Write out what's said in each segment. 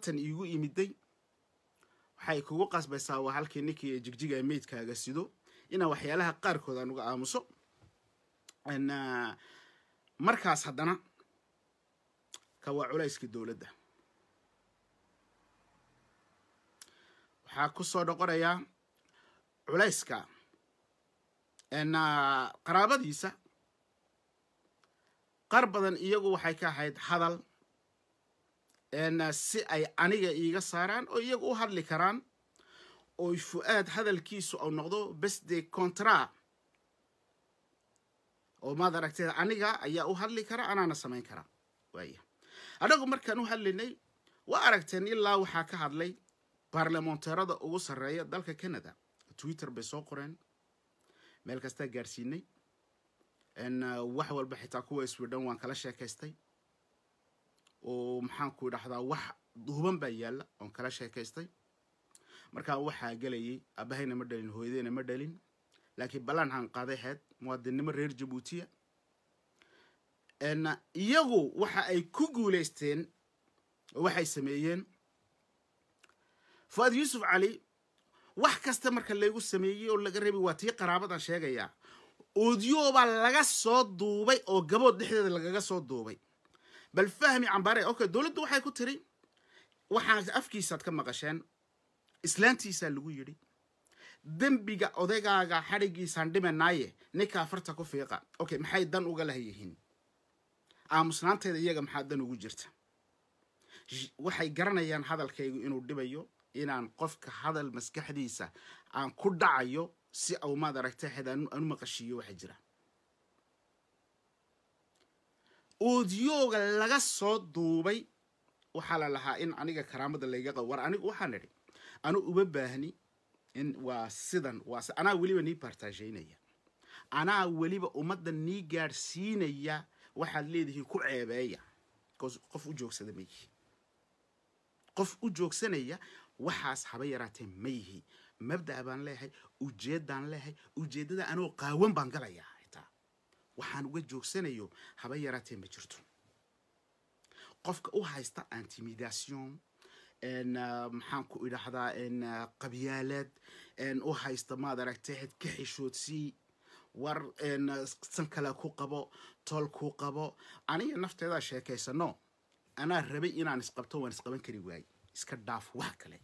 bartan iigu imiday waxay kugu qasbaysaa waa halkii ninkii jigjiga meydkaaga sido inaan waxyaalaha qaarkood aan uga aamuso markaas haddana ka waa culayskii dowladda waxaa ku soo noqonayaa culayska qaraabadiisa qaar badan iyagu waxay ka ahayd hadal si ay aniga iiga saaraan oo iyagu u hadli karaan oo fu-aad hadalkiisu au noqdo besde contra oo maad aragtee aniga ayaa u hadli kara anaana samayn karaa waaya annagu markaan u hadlinay waa aragteen ilaa waxaa ka hadlay baarlamonteerada ugu sarreeya dalka canada twitter bay soo qoreen meel kastaa gaadhsiinay wax walba xitaa kuwa sweden waan kala sheekaystay oo maxaanku idhahdaa wax duuban baa yaalla oon kala sheekaystay markaa waxaa gelayay abahayna ma dhalin hooyadeyna ma dhalin laakiin ballan aan qaaday heed muwaadinnimo reer jabuutiya iyagu waxa ay ku guulaysteen oo waxay sameeyeen fuaad yuusuf cali wax kasta marka laygu sameeyey oo laga reebay waa tii qaraabadan sheegayaa oodyoobaa laga soo duubay oo gabood dhexdeeda lagaga soo duubay bal fahmi cambaare okay dowladdu waxay ku tiri waxaa afkiisaad ka maqasheen islaantiisaa lagu yidhi dembiga odaygaaga xadhigiisaan dhimanaaye ninkaa farta ku fiiqa okay maxay dan uga lahayihiin aamusnaanteeda iyaga maxaa dan ugu jirta waxay garanayaan hadalkaygu inuu dhibayo inaan qofka hadal maskaxdiisa aan ku dhacayo si au maad aragta xed aanu maqashiiyo waxa jira oodiyooga laga soo duubay waxaa la lahaa in aniga karaamada layga qabo war anigu waxaan idhi anu uma baahni in waa sidan waa anaa weliba nii baartaashaynaya anaa weliba ummadda nii gaadhsiinaya waxaad leedihiin ku ceebeeya qof u joogsada ma yihi qof u joogsanaya waxaas haba yaraatee ma yihi mabda'a baan leeyahay ujeeddaan leeyahay ujeeddada anoo qaawan baan galayaa xitaa waxaan uga joogsanayo haba yaraatee ma jirto qofka u haysta intimidation maxaan ku idhahdaa qabyaalaad u haysta maad aragtay xed ka xishoodsii war san kale ku qabo tool ku qabo aniga nafteedaa sheekaysano anaa rabay inaan isqabto waan isqaban kari waaye iska dhaaf wax kale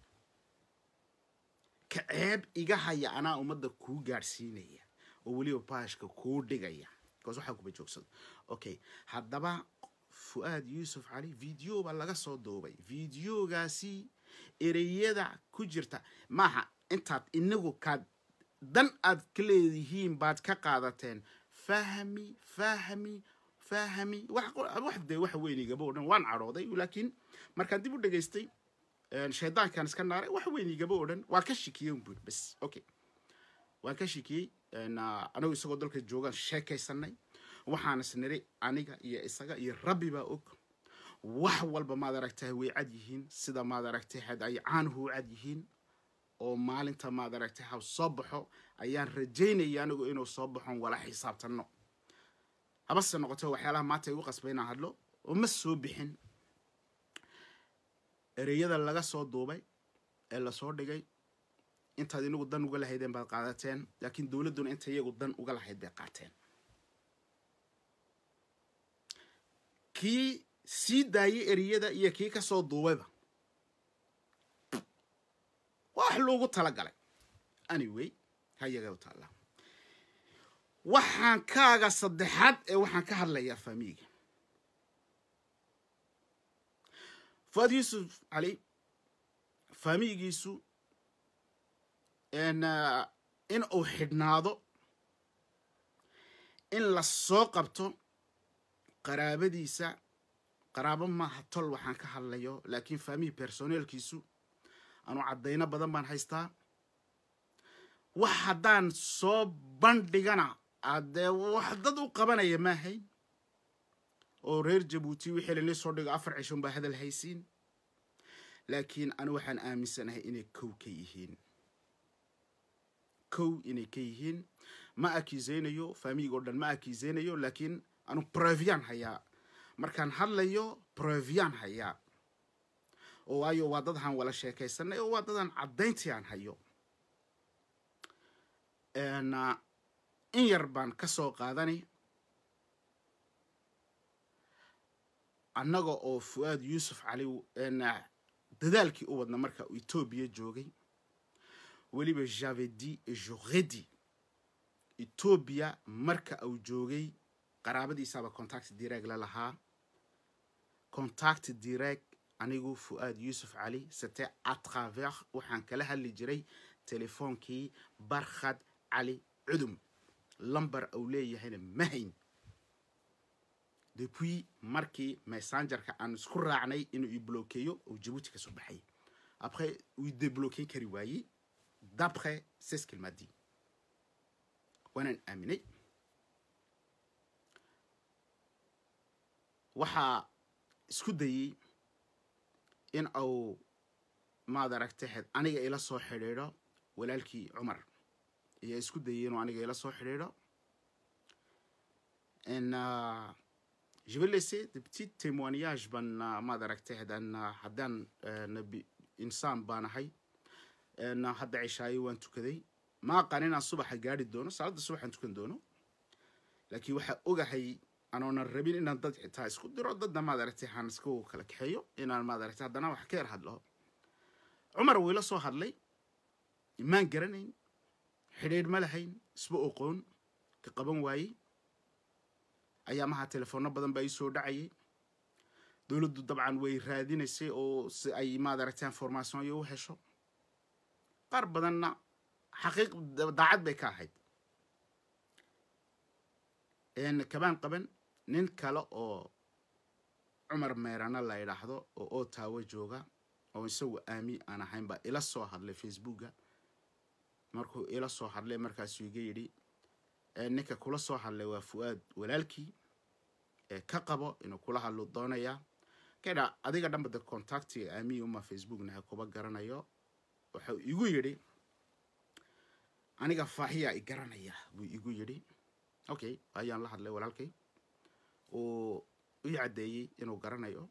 ka ceeb iga haya anaa ummadda kuu gaadhsiinaya oo weliba baashka kuu dhigaya bcause waxaa kuba joogsado okay haddaba fu-aad yuusuf cali video baa laga soo duubay videogaasi ereyada ku jirta maaha intaad inagu kaad dan aad ka leedihiin baad ka qaadateen fahmi fahmi fahmi wax dee wax weynigaba o dhan waan cadhooday laakiin markaan dib u dhegaystay shaydaankan iska naaray wax weynigaba o dhan waa ka shikiyey un buri bas okay waan ka shikiyey anagu isagoo dalka joogaan sheekaysanay waxaana isniri aniga iyo isaga iyo rabbi baa og wax walba maad aragtahay way cad yihiin sida maad aragtay had ay caanuhu u cad yihiin oo maalinta maad aragtay ha soo baxo ayaan rajaynaya anigu inuu soo baxon wala xisaabtanno habase noqote waxyaalaha maanta igu qasbay inaan hadlo oo ma soo bixin ereyada laga soo duubay ee lasoo dhigay intaad inagu dan uga lahaydeen baad qaadateen laakiin dowladduna inta iyagu dan uga lahayd bay qaateen kii sii daayay ereyada iyo kii ka soo duubayba wax loogu tala galay anyway hayaga u taalla waxaan kaaga saddexaad ee waxaan ka hadlayaa faamiiga fuad yuusuf cali faamiigiisu in uu xidhnaado in la soo qabto qaraabadiisa qaraabo maaha tol waxaan ka hadlayo laakiin faamihii personeelkiisu anuu caddayno badan baan haystaa wax haddaan soo bandhigana adee wax dad u qabanaya maahayn oo reer jabuuti wixii lainii soo dhigo afar cishon baa hadal haysiin laakiin anu waxaan aaminsanahay inay kow ka yihiin kow inay ka yihiin ma akiiseynayo faamiiga oo dhan ma akiiseynayo laakiin anu brevian hayaa markaan hadlayo brevian hayaa oo waayo waa dad aan wala sheekaysanay oo waa dadaan caddayntii aan hayo in yar baan ka soo qaadanay annaga oo fu-aad yuusuf cali dadaalkii u wadna marka uu etoobiya joogay weliba javedi joredi etoobiya marka uu joogay qaraabadiisaaba contact direct la lahaa contact direct anigu fu-aad yuusuf cali sete a travers waxaan kala hadli jiray telefoonkii barkhad cali cudum lamber uu leeyahayna ma hayn depuis markii messengerka aan isku raacnay inuu i blokeeyo oo jabuuti ka soo baxay après uu i débloquer kari waayey d'après c'est ce qu'il m'a dit waanaan aaminay waxaa isku dayey in uu maad aragtaheed aniga ila soo xidhiidho walaalkii cumar ayaa isku dayey inuu aniga ila soo xidhiidho je vais laisser des petits témoignages ban maad aragtaheed an haddaan nabi insaan baan ahay hadda cishaayo waan tukaday ma aqaan inaan subaxa gaari doono salaada subaxaan tukan doono laakiin waxaa ogahay anoonan rabin inaan dad xitaa isku diro dadna maad aragtay aan isku kala kaxeeyo inaan maad aragtay haddana wax ka yar hadlo cumar wuu ila soo hadlay maan garanayn xidhiidh ma lahayn isba oqoon ka qaban waayey ayaamaha telefoonno badan baa ii soo dhacayay dowladdu dabcan way raadinaysay oo si ay maad aragtay information iyo u hesho qaar badanna xaqiiq daacad bay ka ahayd kabaan qaban nin kale oo cumar meerana la idhaahdo oo otawa jooga oo isagu aami aan ahayn baa ila soo hadlay facebooka markuu ila soo hadlay markaasuu iga yidhi ninka kula soo hadlay waa fu-aad walaalkii ee ka qabo inuu kula hadlo doonayaa kadha adiga dhanba de contactiga aamiya uma facebooknaha kuba garanayo wuxuu igu yidhi aniga faaxiyaa i garanaya buu igu yidhi okay ayaan la hadlay walaalkay uu ii caddeeyey inuu garanayo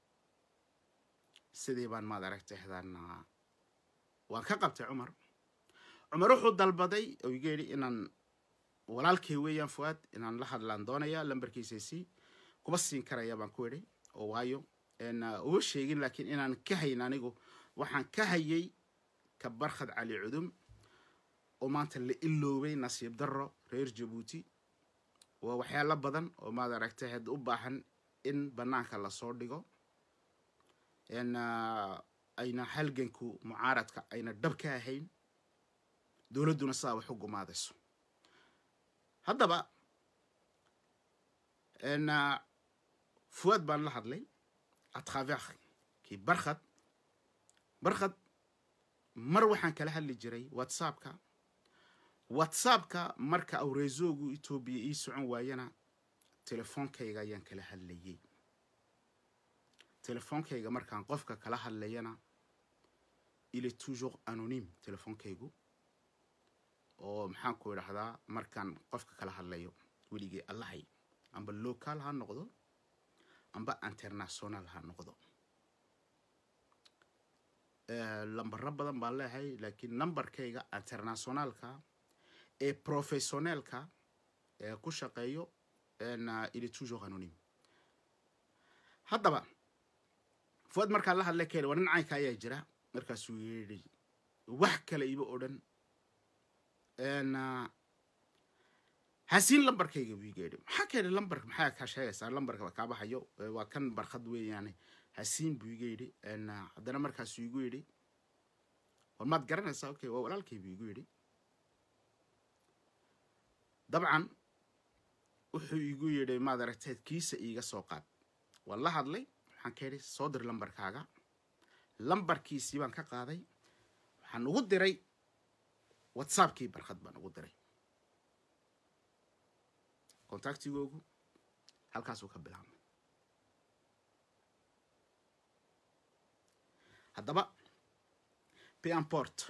sidii baan maad aragtay hadaan waan ka qabtay cumar cumar wuxuu dalbaday oo iga yidhi inaan walaalkay weeyaan fu-aad inaan la hadlaan doonaya lambarkiisasi kuba siin karaya baan ku idhi oo waayo uma sheegin laakiin inaan ka hayn anigu waxaan ka hayay ka barkhad cali cudum oo maanta la iloobay nasiib darro reer jabuuti waa waxyaalo badan oo maad aragtay had u baahan in banaanka lasoo dhigo ayna halganku mucaaradka ayna dhab ka ahayn dowladduna sidaa wax u gumaadayso haddaba fuwaad baan la hadlay atravers kii barkhad barkhad mar waxaan kala hadli jiray whatsappka whatsappka marka awreesoogu etoobiya ii socon waayana telefoonkayga ayaan kala hadlayay telefoonkayga markaan qofka kala hadlayana il est toujours anonyme telefoonkaygu oo maxaan ku idhahdaa markaan qofka kala hadlayo weligii allahay amba local ha noqdo amba international ha noqdo lambaro badan baan leehay laakiin numberkayga internationalka ee professionelka ee ku shaqeeyo il est toujours anonyme haddaba fuad markaan la hadlay keen waa nin caynka ayaa jira markaasuu yidhi wax kale iba odhan hasiin lambarkayga buu iga yidhi maxaa keenay lambarka maxaa kaa sheegaysaa lambarka kaa baxayo waa kan barkhad weeyaane hasiin buu iga yidhi haddana markaasuu igu yidhi war maad garanaysaa okay waa walaalkay buu igu yidhi dabcan wuxuu igu yidhi maad aragteed kiisa iiga soo qaad waan la hadlay waxaan ka yidhi soo dir lambarkaaga lambarkiisii baan ka qaaday waxaan ugu diray whatsappkii barkhad baan ugu diray contactigoogu halkaasuu ka bilaabmay haddaba pianport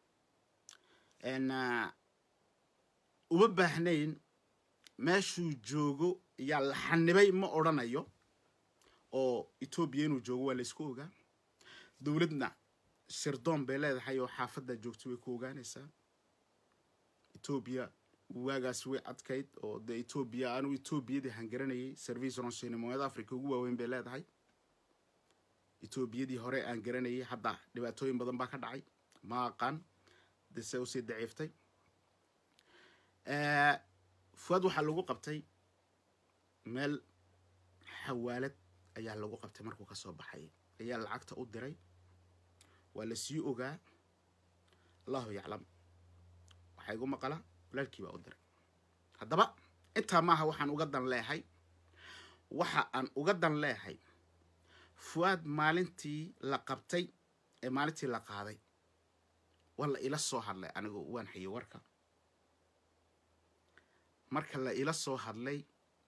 uma baahnayn meeshuu joogo yaa la xanibay ma odrhanayo oo etoobiya inuu joogo waa laysku ogaa dowladna sirdoon bay leedahay oo xaafadda joogto way ku ogaanaysaa etoobiya waagaas way adkayd oo dee etoobiya anigu etoobiyadii hangaranayay service ronsinimoyada africa ugu waaweyn bay leedahay etoobiyadii hore aan garanayay hadda dhibaatooyin badan baa ka dhacay ma aqaan de se usii daciiftay fuad waxaa lagu qabtay meel xawaalad ayaa lagu qabtay markuu kasoo baxay ayaa lacagta u diray waa la sii ogaa allahu yaclam waxaa igu maqala walaalkii baa u diray haddaba intaa maaha waxaan uga dan leehay waxa aan uga dan leehay fuaad maalintii la qabtay ee maalintii la qaaday waa la ila soo hadlay anigu waan hayay warka marka la ila soo hadlay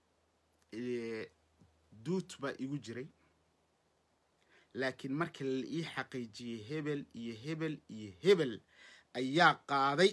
duut baa igu jiray laakiin marka la ii xaqiijiyey hebel iyo hebel iyo hebel ayaa qaaday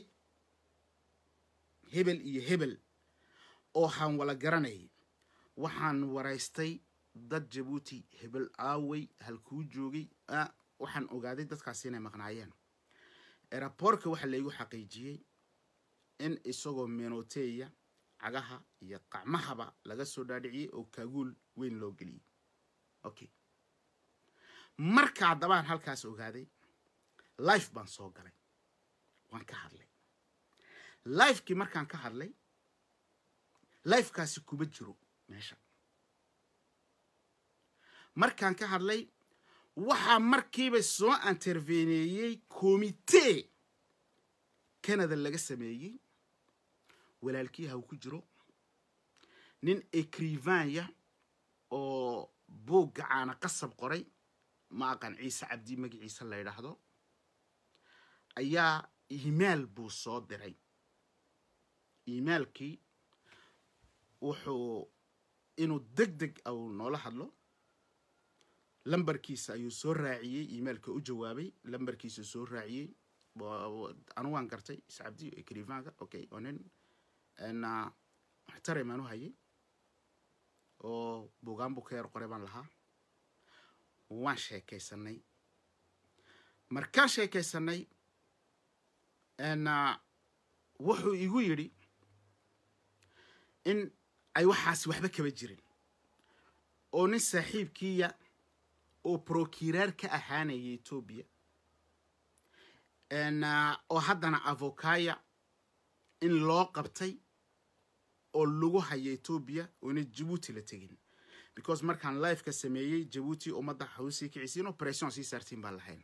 hebel iyo hebel oo haan wala garanayay waxaan waraystay dad jabuuti hebel aawey halkuu joogay waxaan ogaaday dadkaasi inay maqnaayeen eraboorka waxaa laygu xaqiijiyey in isagoo menoteya cagaha iyo qacmahaba laga soo dhaadhiciyey oo kaaguul weyn loo geliyey okay marka haddabaan halkaas ogaaday life baan soo galay waan ka hadlay lifekii markaan ka hadlay lifekaasi kuma jiro meesha markaan ka hadlay waxaa markiiba soo interveneeyey commitee canada laga sameeyey walaalkii haw ku jiro nin ecrivanya oo buugga caana qasab qoray ma aqan ciise cabdi magaciisa la ydhaahdo ayaa imail buu soo diray imailkii wuxuu inuu deg deg au noola hadlo lambarkiisa ayuu soo raaciyey imailka u jawaabay lambarkiisa soo raaciyey anu waan gartay ciise cabdi ecrivanka okay oo nin muxtarim aan u hayay oo bugaan buu ka yar qoray baan lahaa waan sheekaysanay markaan sheekaysanay wuxuu igu yidhi in ay waxaasi waxba kaba jirin oo nin saaxiibkiiya oo brokiraar ka ahaanaya etoobiya oo haddana avocaya in loo qabtay oo lagu haya etoobiya oona jabuuti la tegin because markaan lifeka sameeyey jabuuti ummadda hawsii kicisiin operation sii saartiin baan lahayn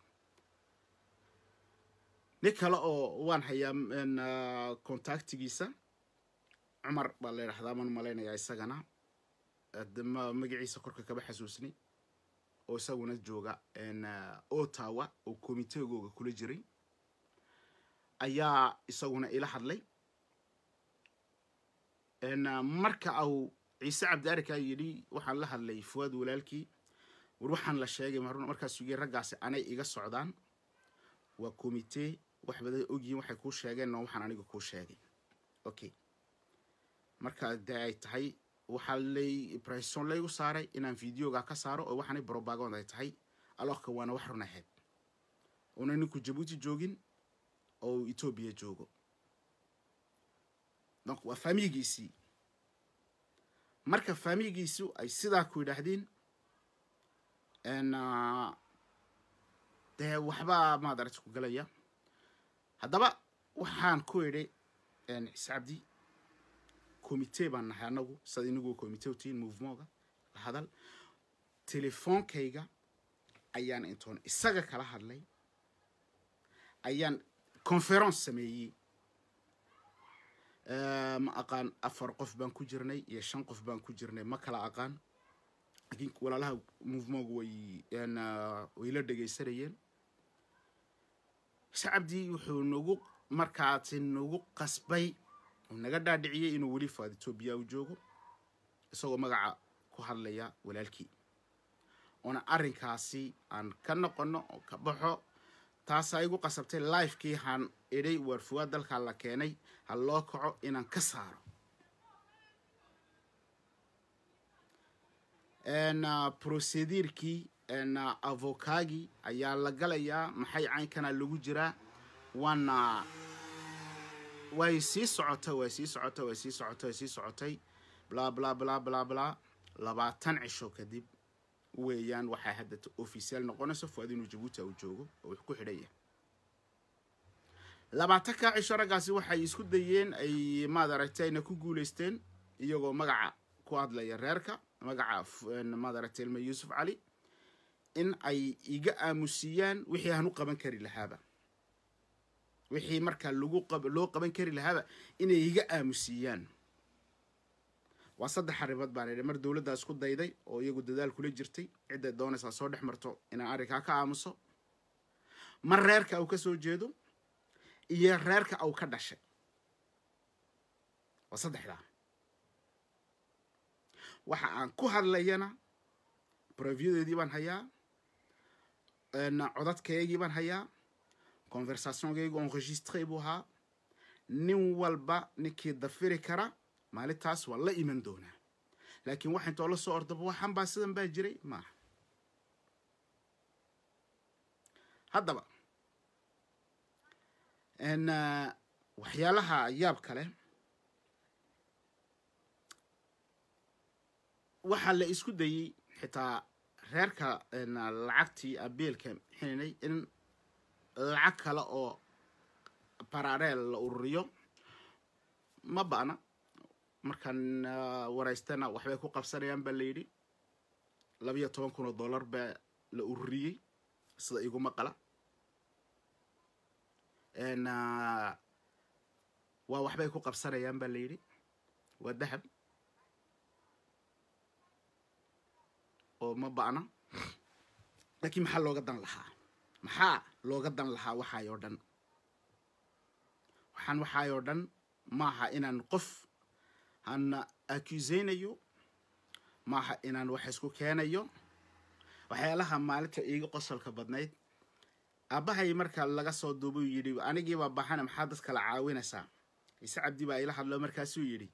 nin kale oo waan hayaa contactigiisa cumar baa la yidhahdaa maan malaynayaa isagana magaciisa korka kaba xasuusnay oo isaguna jooga ottawa oo comiteegooga kula jiray ayaa isaguna ila hadlay marka au ciise cabdiarika yidhi waxaan la hadlay fuwaad walaalkii war waxaan la sheegay markaasuu yii raggaasi anay iga socdaan waa commitee wax badan ogyihiin waxay kuu sheegeen oo waxaan aniga kuu sheegay okay marka dee ay tahay waxaa lay brison laygu saaray inaan videoga ka saaro oo waxaanay brobagond ay tahay alooka waana wax run ahayd una ninku jabuuti joogin oo etoobiya joogo donc waa faamigiisii marka faamigiisu ay sidaa ku yidhaahdeen dee waxbaa maadarata ku galaya haddaba waxaan ku idhi ciise cabdi commitee baan nahay anagu sad inagu commitee utiin movementka la hadal telefoonkayga ayaan intoon isaga kala hadlay ayaan conference sameeyey ma aqaan afar qof baan ku jirnay iyo shan qof baan ku jirnay ma kala aqaan laakiin walaalaha movementku way way la dhegaysanayeen ciise cabdi wuxuu nagu markaasi nagu qasbay naga dhaadhiciyey inuu weli faad etoobiya u joogo isagoo magaca ku hadlaya walaalkii oona arrinkaasi aan ka noqono oo ka baxo taasaa igu qasabtay lifekii haan idhay waarfuwaad dalkaa la keenay ha loo kaco inaan ka saaro procediirkii avokagi ayaa la galayaa maxay caynkana lagu jiraa waana way sii socotay way sii socotay way sii socotay way sii socotay bla bla bla bla bla labaatan cisho kadib weeyaan waxay hadda official noqonaysa fuad inuu jabuuti uu joogo oo wax ku xidhan yahay labaatan kaa cisho raggaasi waxay isku dayeen ay maad aragtay ayna ku guulaysteen iyagoo magaca ku hadlaya reerka magaca maad aragtay ilma yuusuf cali in ay iga aamusiyaan wixii aan u qaban kari lahaaba wixii markaa lagu qab loo qaban kari lahaaba inay iga aamusiyaan waa saddex arrimood baan idhi mar dowladdaa isku dayday oo iyagu dadaal kula jirtay cidday doonaysaa soo dhex marto inaan arrinkaa ka aamuso mar reerka uu ka soo jeedo iyo reerka uu ka dhashay waa saddexdaa waxa aan ku hadlayana brevyadeedii baan hayaa codadkaygii baan hayaa conversationkaygu enregistré buu ahaa nin walba ninkii dafiri kara maalintaas waa la iman doonaa laakiin waxa intoo la soo ordaba waxan baa sidan baa jiray maaha haddaba waxyaalaha yaab kale waxaa la isku dayey xitaa reerka lacagtii abeelka xinay in lacag kale oo barareel la ururiyo ma ba'na markaan waraystana waxbay ku qabsanayaan baa la yidhi labiyo toban kun oo dollar baa la ururiyey sida iguma qala waa waxbay ku qabsanayaan baa la yidhi waa dahab oo ma ba'na laakiin maxaa looga dan lahaa maxaa looga dan lahaa waxaay oo dhan waxaan waxaay oo dhan maaha inaan qof aan accuseynayo maaha inaan wax isku keenayo waxyaalaha maalinta iiga qosolka badnayd aabbahay marka laga soo duubay uu yidhi anigiibaa baxana maxaa dad kala caawinaysaa ise cabdi baa ila hadlo markaasuu yidhi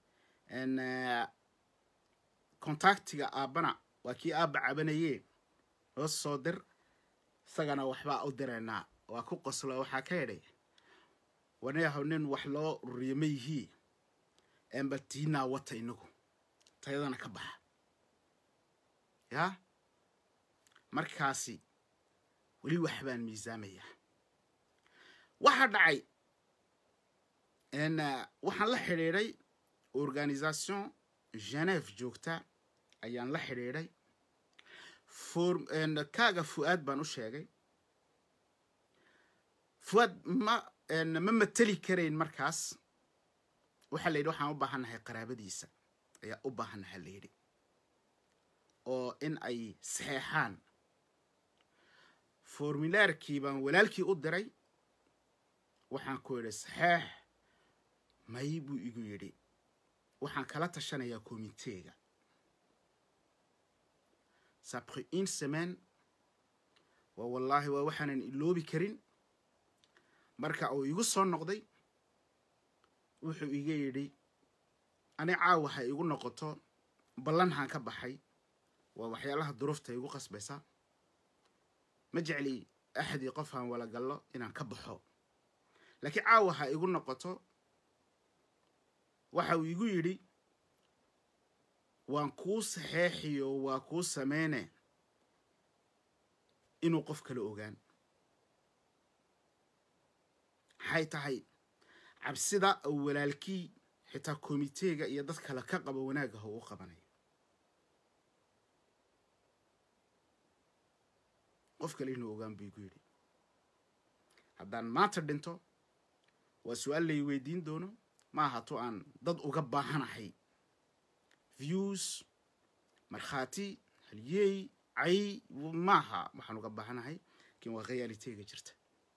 contactiga aabbana waa kii aabba cabanaye hoos soo dir isagana waxbaa u direynaa waa ku qoslo waxaa ka yidhay wanayahow nin wax loo ururiyo ma yihii enba tiinaa wata inagu tayadana ka baxa yaa markaasi weli wax baan miisaamayaa waxaa dhacay waxaan la xidhiidhay organisation geneve joogta ayaan la xidhiidhay kaaga fu-aad baan u sheegay fu-aad ma ma mateli karayn markaas waxaa la yidhi waxaan u baahannahay qaraabadiisa ayaa u baahannaha la yidhi oo in ay saxeexaan formulaarkii baan walaalkii u diray waxaan ku yidhi saxeex may buu igu yidhi waxaan kala tashanayaa komiteega sapri une semaine waa wallaahi waa waxaanan iloobi karin marka uu igu soo noqday wuxuu iga yidhi ani caawa ha igu noqoto ballanhaan ka baxay waa waxyaalaha duruufta igu qasbaysa ma jecli axadii qof aan wala gallo inaan ka baxo laakiin caawa ha igu noqoto waxa uu igu yidhi waan kuu saxeexiyo waa kuu sameyne inuu qof kala ogaan maxay tahay cabsida oo walaalkii xitaa komiteega iyo dad kale ka qabo wanaagga ha uu qabanayo qof kale inuu ogaan buu igu yidhi haddaan maanta dhinto waa su-aal lay weydiin doono ma ahato aan dad uga baahanahay views markhaati halyeey cay maaha waxaan uga baahanahay lakin waa khayaaliteega jirta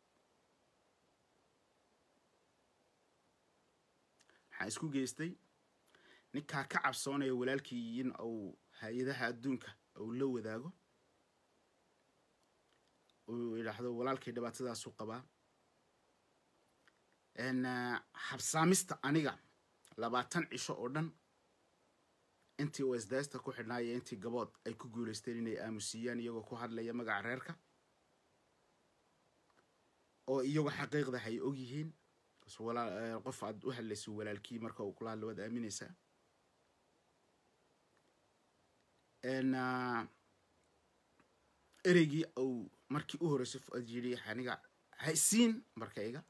waxaan isku geystay ninkaa ka cabsoonaya walaalkii in uu hay-adaha adduunka uu la wadaago uu yidhaahdo walaalkay dhibaatadaasuu qabaa habsaamista aniga labaatan cisho oo dhan intii wesdasta ku xidhnaaya intii gabood ay ku guulaysteen inay aamusiiyaan iyagoo ku hadlaya magaca reerka oo iyagoo xaqiiqda hay og yihiin qof aad u hadlayso walaalkii marka uu kula hadlo waad aaminaysaa ereygii uu markii u horreysay fuad yidhi aniga haysiin markayga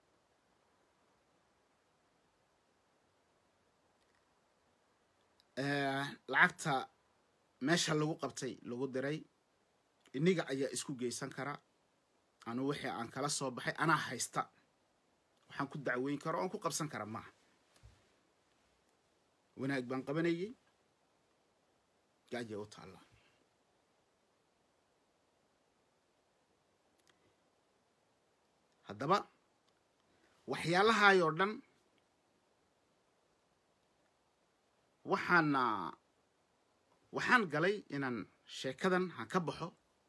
lacagta meesha lagu qabtay lagu diray iniga ayaa isku geysan kara anu wixii aan kala soo baxay anaa haysta waxaan ku dacweyn kara oan ku qabsan kara maaha wanaag baan qabanayay gaajay u taalla haddaba waxyaalahaayoo dhan waxaana waxaan galay inaan sheekadan han ka baxo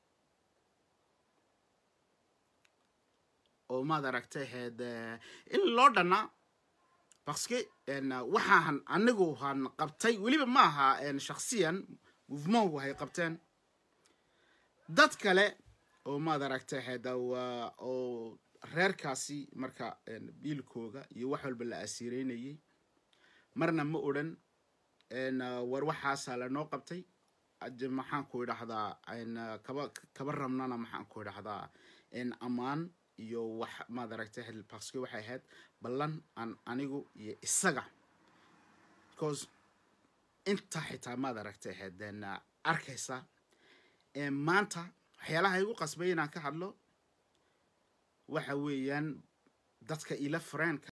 oo maad aragtay ahayd in loo dhannaa baske waxaahan anigu han qabtay weliba ma aha shaksiyan movementku hay qabteen dad kale oo maad aragtay ahayd oo reerkaasi marka biilkooga iyo wax walba la asiireynayay marna ma odhan war waxaasaa lanoo qabtay maxaan ku idhahdaa kaba kaba rabnana maxaan ku idhahdaa ammaan iyo wax maad aragtay baske waxay ahayd ballan aan anigu iyo isaga because inta xitaa maad aragtay ahayd arkaysa maanta waxyaalaha igu qasbay inaan ka hadlo waxa weeyaan dadka ila friendka